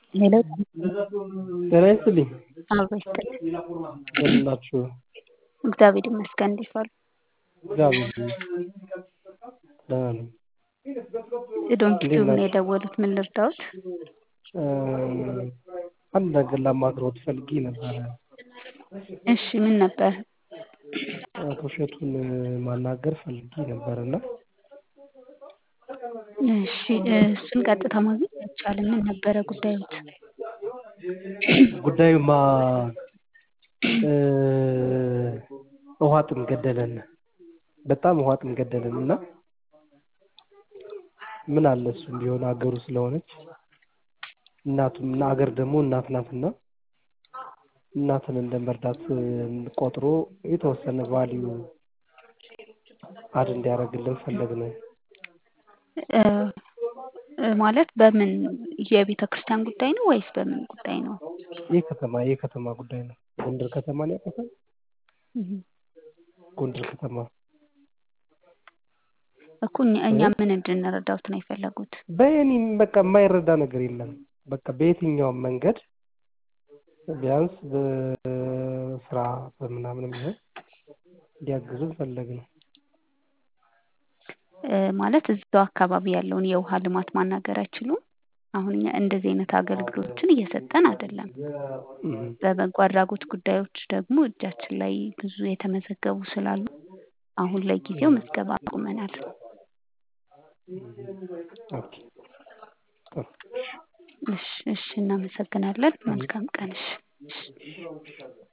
ሄሎ ጤና ይስጥልኝ። አብሮ ይስጥልኝ። እንደምን ናችሁ? እግዚአብሔር ይመስገን። እንዴት ዋሉ? እግዚአብሔር ይመስገን ደህና ነኝ። ዶንኪ እንዴት ቲዩብ ነው ናችሁ? የደወሉት። ምን ልርዳዎት? እ አንድ ነገር ላማክሮት ፈልጌ ነበረ። እሺ ምን ነበር? አቶ እሸቱን ማናገር ፈልጌ ነበር እና እሺ እሱን ቀጥታ ማግኘት አይቻልም። ምን ነበረ ጉዳዮት? ጉዳዩማ እ ውሃ ጥም ገደለን። በጣም ውሃ ጥም ገደለን እና ምን አለ እሱም ቢሆን አገሩ ስለሆነች እናቱም አገር ደግሞ እናት ናትና እናትን እንደ መርዳት ቆጥሮ የተወሰነ ቫልዩ አድ እንዲያደርግልን ፈለግን። እ እ ማለት በምን የቤተ ክርስቲያን ጉዳይ ነው ወይስ በምን ጉዳይ ነው? የከተማ የከተማ ጉዳይ ነው። ጎንደር ከተማን ያውቁታል? እህ ጎንደር ከተማ እኮ እኛ እኛ ምን እንድንረዳዎት ነው የፈለጉት? በእኔም በቃ የማይረዳ ነገር የለም። በቃ በየትኛውም መንገድ ቢያንስ በስራ በምናምንም ቢሆን እንዲያግዙን ፈለግን። እ ማለት እዛው አካባቢ ያለውን የውሃ ልማት ማናገር አይችሉም? አሁን እኛ እንደዚህ አይነት አገልግሎቶችን እየሰጠን አይደለም። እህ በበጎ አድራጎት ጉዳዮች ደግሞ እጃችን ላይ ብዙ የተመዘገቡ ስላሉ አሁን ለጊዜው ምዝገባ አቁመናል። ኦኬ ጥሩ እሺ እሺ እናመሰግናለን። መልካም ቀን። እሺ እሺ